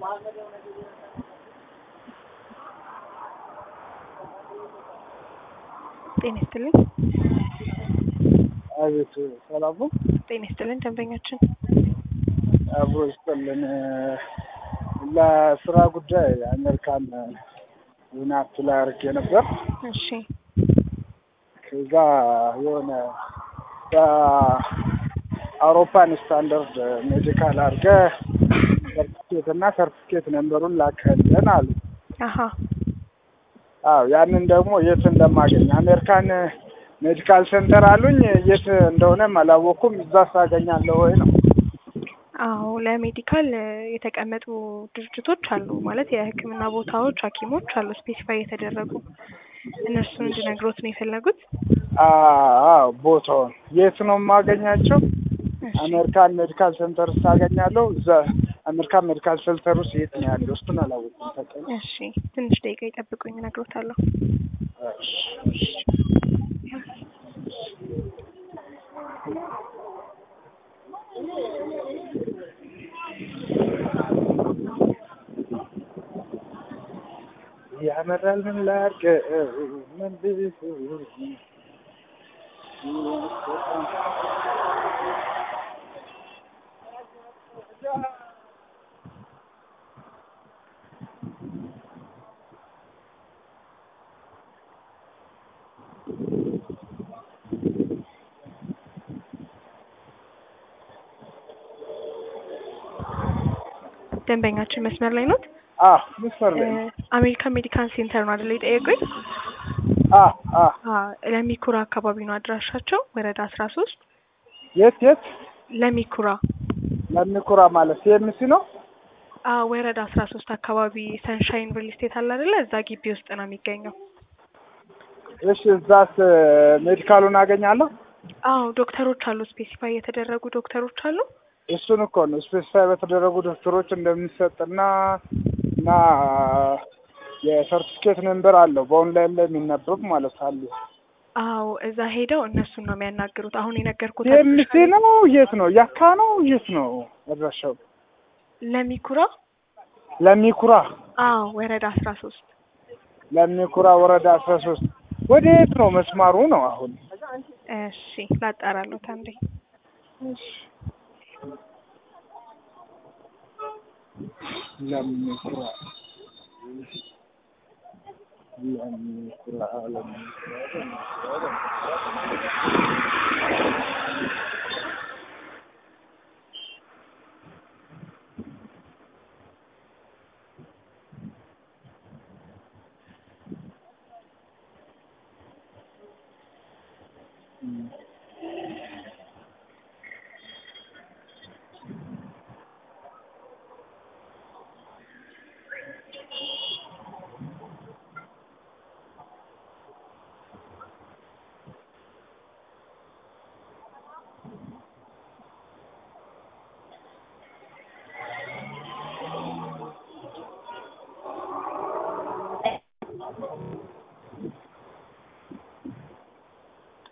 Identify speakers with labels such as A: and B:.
A: ጤና ይስጥልኝ።
B: አቤት ሰላም ነው።
A: ጤና ይስጥልን ደንበኛችን
B: አብሮ ይስጥልን። ለስራ ጉዳይ አሜሪካን ዜና አፕላይ አድርጌ ነበር።
A: እሺ
B: ከዛ የሆነ በአውሮፓን ስታንዳርድ ሜዲካል አድርገ ሰርቲፊኬት እና ሰርቲፊኬት ነንበሩን ላከልን አሉ።
A: አሀ
B: አዎ ያንን ደግሞ የት እንደማገኝ አሜሪካን ሜዲካል ሴንተር አሉኝ። የት እንደሆነም አላወቅኩም። እዛ ሳገኛለሁ ወይ ነው?
A: አዎ ለሜዲካል የተቀመጡ ድርጅቶች አሉ ማለት የሕክምና ቦታዎች፣ ሐኪሞች አሉ ስፔሲፋይ የተደረጉ እነሱን እንድነግሮት ነው የፈለጉት።
B: አዎ ቦታውን የት ነው የማገኛቸው?
A: እሺ
B: አሜሪካን ሜዲካል ሴንተር ውስጥ አገኛለሁ። እዛ አሜሪካን ሜዲካል ሴንተር ውስጥ የት ነው ያለው? እሱን አላወቅኩም። ተቀኝ
A: እሺ ትንሽ ደቂቃ ይጠብቁኝ እነግሮታለሁ።
B: ያመራል ምን ላድርግ ምን ልሁን?
A: ደንበኛችን መስመር ላይ ኖት?
B: አዎ መስመር ላይ ነው።
A: አሜሪካን ሜዲካል ሴንተር ነው አይደል የጠየቁኝ?
B: አዎ አዎ
A: ለሚኩራ አካባቢ ነው አድራሻቸው ወረዳ አስራ ሶስት
B: የት የት
A: ለሚኩራ
B: ለሚኩራ ማለት ሲኤምሲ ነው?
A: አዎ ወረዳ አስራ ሶስት አካባቢ ሰንሻይን ሪል ስቴት አለ አይደለ? እዛ ግቢ ውስጥ ነው የሚገኘው።
B: እሺ እዛስ ሜዲካሉን አገኛለሁ?
A: አዎ ዶክተሮች አሉ፣ ስፔሲፋይ የተደረጉ ዶክተሮች አሉ።
B: እሱን እኮ ነው ስፔሲፋይ በተደረጉ ዶክተሮች እንደሚሰጥና እና የሰርቲፊኬት ነምበር አለው በኦንላይን ላይ የሚነበብ ማለት አለ።
A: አዎ እዛ ሄደው እነሱን ነው የሚያናግሩት። አሁን የነገርኩት
B: ሲኤምሲ ነው የት ነው ያካ ነው የት ነው አድራሻው?
A: ለሚኩራ
B: ለሚኩራ
A: አዎ ወረዳ አስራ ሶስት
B: ለሚኩራ ወረዳ አስራ ሶስት ወደ የት ነው መስማሩ ነው አሁን?
A: እሺ ላጣራለሁት አንዴ።
B: ለሚኩራ ለሚኩራ ለሚኩራ